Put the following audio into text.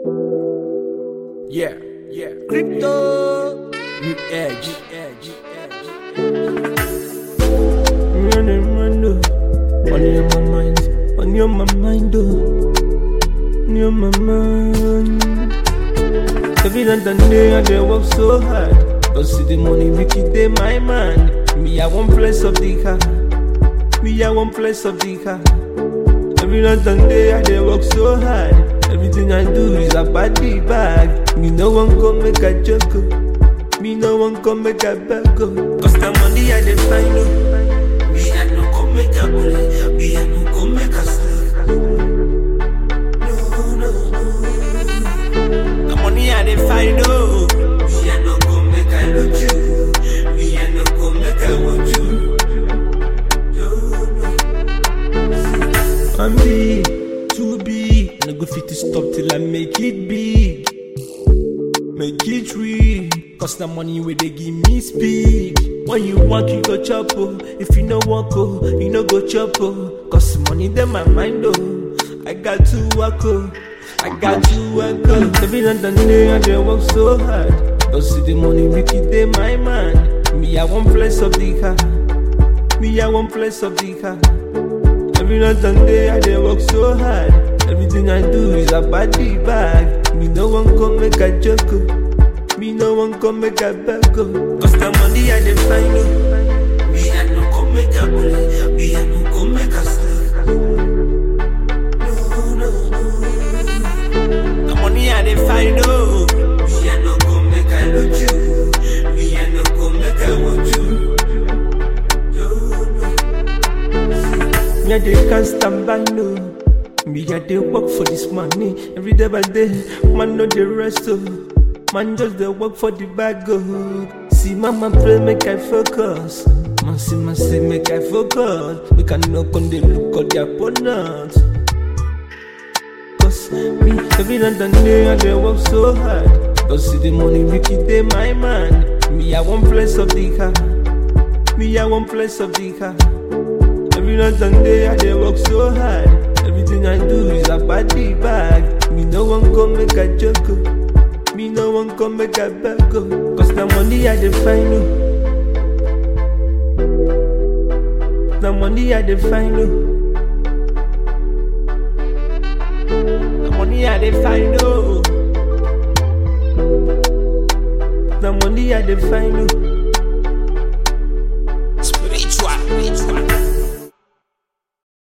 Yeah, yeah. Crypto. New edge. edge. Running, running. Money on my mind. Money on my mind, oh. Money on my mind. Every night and day I dey work so hard. Don't see the money, make it dey my mind. Me, I want place of the car. Me, I want place of the car. Every night and day I dey work so hard. Everything I do is about the bag. Me no one come make a joke. oh. Me no one come make a bag. oh. Cause the money I dey find. oh. Me I no come make a bullet. Me I no come make a slave. No, no, no. The money I dey find. Oh. Me I no come make a look you. Me I no come make a want you. I'm big, too big. No go fit to stop till I make it big. Make it real. Cause the money where they give me speed. When you want, you go chop oh. If you no want oh, you no go chop oh. Cause money them my mind oh. I got to work oh. I got to work oh. Every night and day I dey work so hard. Don't see the money, make it dey my mind. Me I want place of the car. Me I want place of the car. Every night and day I dey work so hard. Everything I do is about the bag. Me no one come make a joke. oh. Me no one come make a bag. oh. Cause the money I dey find. oh. Me I no come make a bullet. Me I no come make a slave. No, no, no. The money I dey find. Oh. Me I no come make a look you. Me I no come make a want you. No, no. Me I dey can't stand by no. Me I dey work for this money every day by day. Man no dey rest oh. Man just dey work for the bag oh. See mama pray make I focus. Man see man say make I focus. We can knock on the look of the opponent. Cause me every night and day I dey work so hard. Don't see the money make it dey my mind. Me I want place of the car. Me I want place of the car. Every night and day I dey work so hard. Everything I do is about the bag. Me no one come make a joke. oh. Me no one come make a bag. oh. Cause the money I dey find. oh. The money I dey find. oh. The money I dey find. oh. The money I dey find.